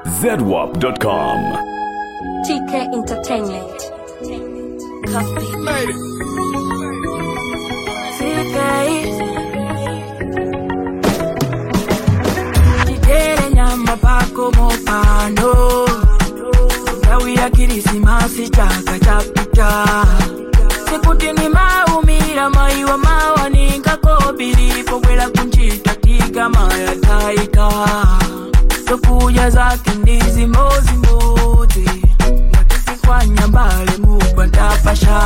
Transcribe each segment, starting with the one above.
zedwap.com. TK Entertainment. Coffee. Made it. Chidere nyama pako mopano Ndawi ya kirisimasi chaka chapita Sikuti ni maumira maiwa mawa ninkakobiripo kwela kunchita tika maya taika Tokuja zake ndizi mozi mozi Nakisikwanya mbale mugwa ntapasha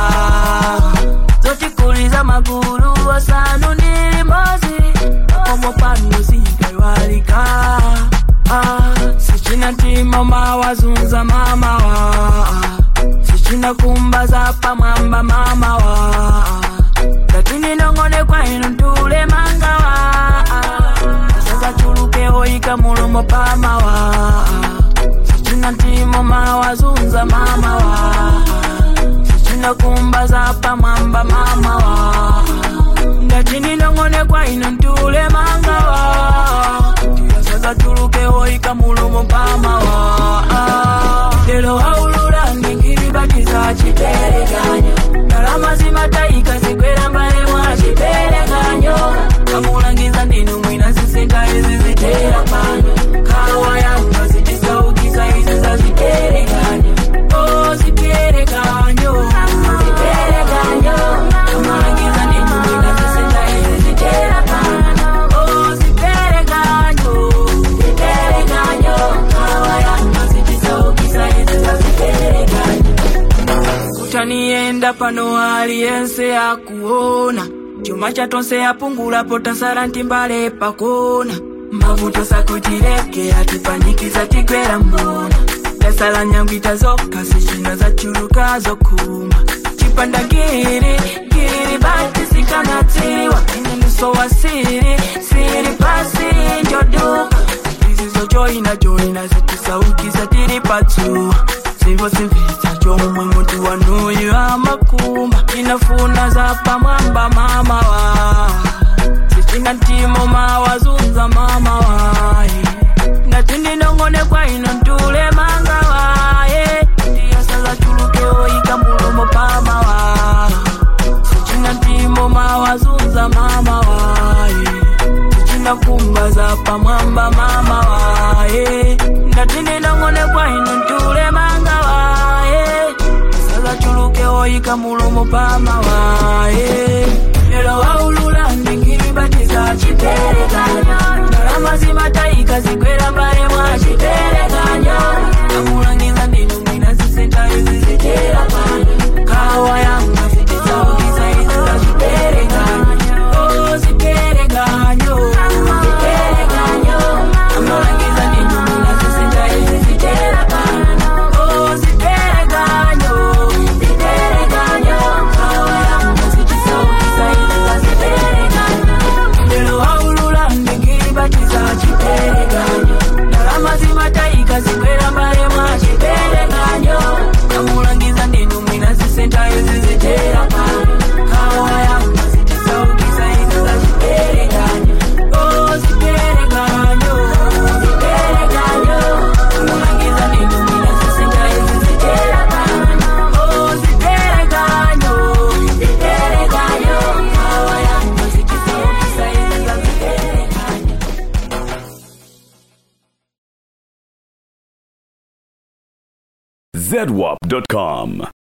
Zotikuliza maguru asanu nili mozi Omopano zingaiwalika ah, Sichina ntima mawazunza mama wa Sichina kumbaza pamwamba mama wa Lakini nongone kwa inu ntule manga wa Sasa chuluke oika mulumo pama wa Sichina ntimo mawazunza mama wa Sichina kumbaza pamwamba mama wa Lakini nongone kwa inu ntule manga wa Sasa chuluke oika mulumo pama wa Lelo haulula ngingiribatiza chitereganyo Ndalama zimataika zikwera mbale mwa chitereganyo Kamulangiza ndinu mwina zisenga ezi zitera pano Kawa yanga zitisaukiza izi za zitereganyo Oh zitereganyo Zitereganyo Kamulangiza ndinu mwina zisenga ezi zitera pano Oh zitereganyo Zitereganyo Kawa yanga zitisaukiza izi za zitereganyo kutanienda pano aliyense akuona chuma chatonse apungulapo tasala ntimbale pakona mavuto sakutireke atipanyikiza tigwera mbona tasala nyambita zokka sichina zachuluka zokuma chipanda giri giri bati sikanatsiwa ine muso wa siri siri pasi njoduka izizo joina joina zitusaukiza tiri patsuwa sivo simvitsa chomwe muti wanuyu amakumba inafuna za pamwamba mama wa sichina ntimo mawazunza mama waye ngati ndinongone kwa ino ntule manga waye ndiyasaza chuluke oika mulumo pama wa sichina ntimo mawazunza mama waye sichina kumba za pamwamba mama waye ngati ndinongone kwa ino ntule manga waye saza chuluke oika mulumo pama waye lero waulula ndingiribatiza chitereganyo ndalama zimataika zigwera mbale mwa chitereganyo amulangiza ndinu mwina zisenta izi zitera pano kawa yanga zitizaukiza izi za chitereganyo oh zitereganyo zitereganyo amulangiza ndinu mwina zisenta izi zitera pano oh zitereganyo zitereganyo kawa yanga zitizaukiza izi za zitereganyo lero waulula ndingiribatiza chitereganyo ndalama zimataika zigwera mbale mwa chitereganyo amulangiza ndinu mwina zisenta izi zitera pano kawa yanga zitisaukiza izi za chitereganyo oh zitereganyo zitereganyo amulangiza ndinu mwina zisenta izi zitera pano oh zitereganyo zitereganyo kawa yanga zitisaukiza izi za zitereganyo zedwap.com.